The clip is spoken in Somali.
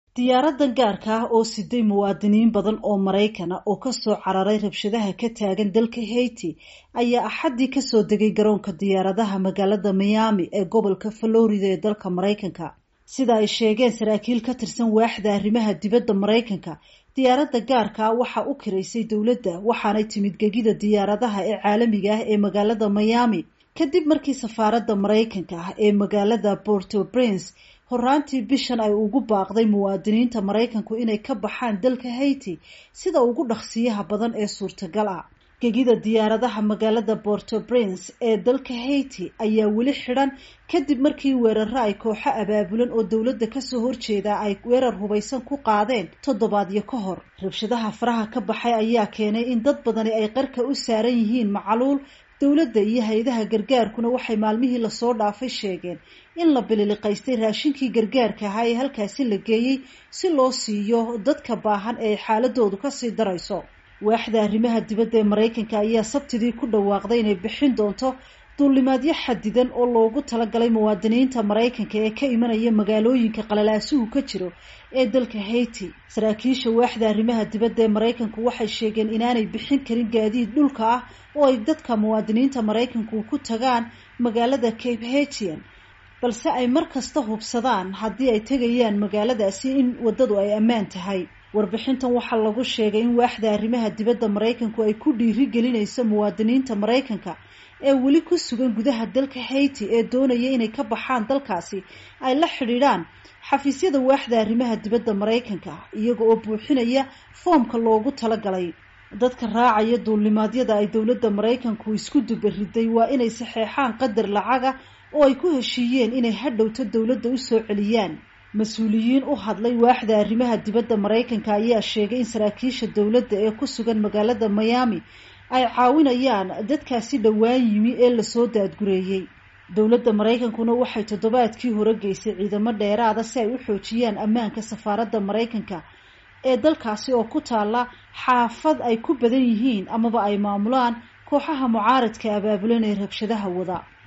diyaaradan gaarka ah oo siday muwaadiniin badan oo maraykana oo kasoo cararay rabshadaha ka taagan dalka haiti ayaa axaddii kasoo degay garoonka diyaaradaha magaalada miami ee gobolka florida ee dalka maraykanka sida ay sheegeen saraakiil ka tirsan waaxda arrimaha dibadda maraykanka diyaaradda gaarka ah waxaa u kiraysay dowladda waxaanay timid gegida diyaaradaha ee caalamiga ah ee magaalada miami kadib markii safaaradda maraykanka ah ee magaalada porto prince horaantii bishan ay ugu baaqday muwaadiniinta maraykanku inay ka baxaan dalka haiti sida ugu dhaqsiyaha badan ee suurtagal ah gegida diyaaradaha magaalada porto prince ee dalka haiti ayaa weli xidhan kadib markii weeraro ay kooxo abaabulan oo dowladda kasoo horjeeda ay weerar hubaysan ku qaadeen toddobaadyo ka hor rabshadaha faraha ka baxay ayaa keenay in dad badani ay qarka u saaran yihiin macaluul dowladda iyo hay-adaha gargaarkuna waxay maalmihii lasoo dhaafay sheegeen in la bililiqaystay raashinkii gargaarka ahaa ee halkaasi la geeyey si loo siiyo dadka baahan ee xaaladoodu kasii darayso waaxda arrimaha dibadda ee maraykanka ayaa sabtidii ku dhawaaqday inay bixin doonto duulimaadyo xadidan oo loogu talagalay muwaadiniinta maraykanka ee ka imanaya magaalooyinka qalalaasuhu ka jiro ee dalka haiti saraakiisha waaxda arrimaha dibadda ee maraykanku waxay sheegeen inaanay bixin karin gaadiid dhulka ah oo ay dadka muwaadiniinta maraykanku ku tagaan magaalada cape hatian balse ay mar kasta hubsadaan haddii ay tegayaan magaaladaasi in waddadu ay ammaan tahay warbixintan waxaa lagu sheegay in waaxda arrimaha dibadda maraykanku ay ku dhiiri gelinayso muwaadiniinta maraykanka ee weli ku sugan gudaha dalka haiti ee doonaya inay ka baxaan dalkaasi ay la xidhiidhaan xafiisyada waaxda arrimaha dibadda maraykanka iyaga oo buuxinaya foomka loogu talagalay dadka raacaya duulimaadyada ay dowladda maraykanku isku dubariday waa inay saxeexaan qadar lacaga oo ay ku heshiiyeen inay hadhowto dowladda usoo celiyaan mas-uuliyiin u hadlay waaxda arrimaha dibadda maraykanka ayaa sheegay in saraakiisha dowladda ee ku sugan magaalada miami ay caawinayaan dadkaasi dhowaan yimi ee lasoo daadgureeyey dowladda maraykankuna waxay toddobaadkii hore geysay ciidamo dheeraada si ay u xoojiyaan ammaanka safaaradda maraykanka ee dalkaasi oo ku taalla xaafad ay ku badan yihiin amaba ay maamulaan kooxaha mucaaradka abaabulan ee rabshadaha wada